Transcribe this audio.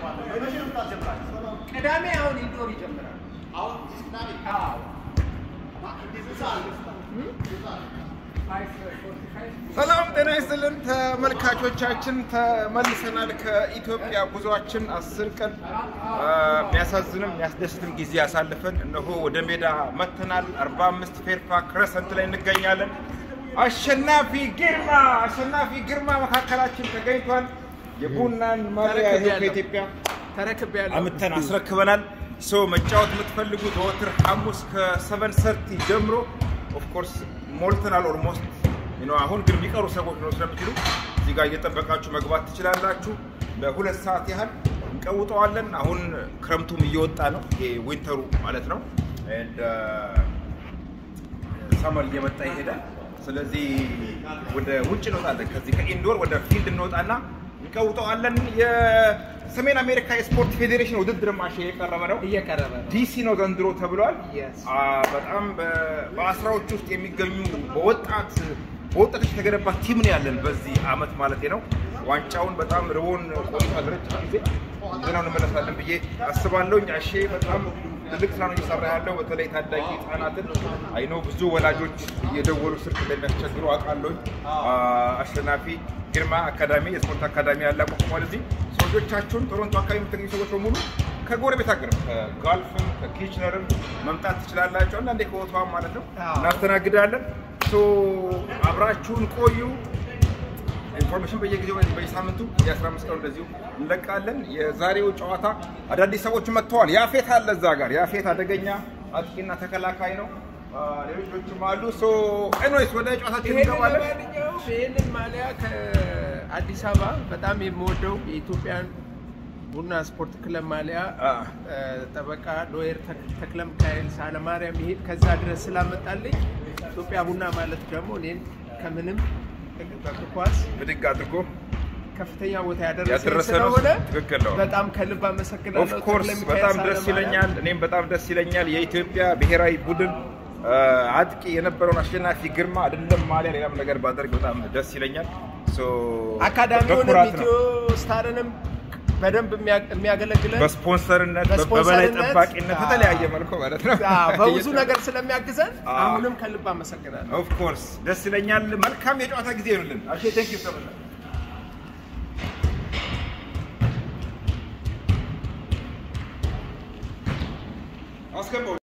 ቅዳሜ አሁን ኢንዶር ይጀምራል። አዎ ሰላም ጤና ይስጥልን ተመልካቾቻችን፣ ተመልሰናል ከኢትዮጵያ ጉዟችን አስር ቀን የሚያሳዝንም የሚያስደስትም ጊዜ አሳልፈን እነሆ ወደ ሜዳ መጥተናል። 45 ፌርፋ ክረሰንት ላይ እንገኛለን። አሸናፊ ግርማ አሸናፊ ግርማ መካከላችን ተገኝቷል። የቡናን ማሊያ ይኸው ከኢትዮጵያ ተረክቤያለሁ። አምተን አስረክበናል። ሶ መጫወት የምትፈልጉ ዘወትር ሐሙስ ከሰቨን ሰርቲ ጀምሮ ኦፍኮርስ ሞልተናል ኦልሞስት ነው። አሁን ግን የሚቀሩ ሰዎች ነው ስለምትሉ እዚህ ጋር እየጠበቃችሁ መግባት ትችላላችሁ። ለሁለት ሰዓት ያህል እንቀውጠዋለን። አሁን ክረምቱም እየወጣ ነው፣ ይሄ ዊንተሩ ማለት ነው። ሰመር እየመጣ ይሄዳል። ስለዚህ ወደ ውጭ እንወጣለን። ከዚህ ከኢንዶር ወደ ፊልድ እንወጣና እንቀውጠዋለን። የሰሜን አሜሪካ የስፖርት ፌዴሬሽን ውድድር ማሽ የቀረበ ነው። እየቀረበ ነው። ዲሲ ነው ዘንድሮ ተብሏል። Yes. አ፣ በጣም በ- በአስራዎች ውስጥ የሚገኙ በወጣት በወጣቶች የተገነባ ቲም ነው ያለን በዚህ አመት ማለት ነው። ዋንጫውን በጣም ርቦን ቆይቷል ረጅም ጊዜ ይዘነው እንመለሳለን ብዬ አስባለሁ። አሼ በጣም ትልቅ ስራ ነው እየሰራ ያለው በተለይ ታዳጊ ህጻናትን አይኖ ብዙ ወላጆች እየደወሉ ስልክ እንደሚያስቸግሩ አውቃለሁ። አሸናፊ ግርማ አካዳሚ የስፖርት አካዳሚ ያለ አቋቁሟል። እዚህ ሰዎቻችሁን ቶሮንቶ አካባቢ የምትገኙ ሰዎች በሙሉ ከጎረቤት ሀገር ከጋልፍም ከኪችነርም መምጣት ትችላላችሁ። አንዳንዴ ከወቷም ማለት ነው አዎ። እናስተናግዳለን። ሶ አብራችሁን ቆዩ። ኢንፎርሜሽን በየጊዜው በየሳምንቱ የ15 ቀን እንደዚሁ እንለቃለን። የዛሬው ጨዋታ አዳዲስ ሰዎች መጥተዋል። ያፌት አለ እዛ ጋር። ያፌት አደገኛ አጥቂና ተከላካይ ነው። አ፣ ሌሎችም አሉ። ሶ ኤኒዌይስ ወደ ጨዋታችን ይሄንን እንገባለን። ለማንኛውም ይሄንን ማሊያ ከአዲስ አበባ በጣም የምወደው የኢትዮጵያን ቡና ስፖርት ክለብ ማሊያ አ፣ እ፣ ጠበቃ ሎየር ተክ- ተክለ ሚካኤል ሳለማርያም ይሄድ ከዛ ድረስ ስላመጣልኝ ኢትዮጵያ ቡና ማለት ደግሞ እኔን ከምንም በእግር ኳስ ብድግ አድርጎ ከፍተኛ ቦታ ያደረሰ ያደረሰ ነው። ስለሆነ ትክክል ነው። በጣም ከልብ አመሰግናለሁ። ኦፍ ኮርስ ተክለ ሚካኤል በጣም ደስ ሳለማርያም። ይለኛል። እኔም በጣም ደስ ይለኛል። የኢትዮጵያ ብሔራዊ ቡድን አ፣ አጥቂ የነበረውን አሸናፊ ግርማ አይደለም ማሊያ ሌላም ነገር ባደርግ በጣም ደስ ይለኛል። ሶ አካዳሚውንም በኩራት ነው። ኢትዮ ስታርንም በደንብ የሚያ- የሚያገለግለን በስፖንሰርነት በስፖንሰርነት፣ በበላይ ጠባቂነት አዎ። በተለያየ መልኩ ማለት ነው። አዎ፣ በብዙ ነገር ስለሚያግዘን አዎ። አሁንም ከልብ አመሰግናለሁ። ኦፍ ኮርስ ደስ ይለኛል። መልካም የጨዋታ ጊዜ ይሁንልን። አሼ ቴንክ ዩ ሶ ማች አስገባው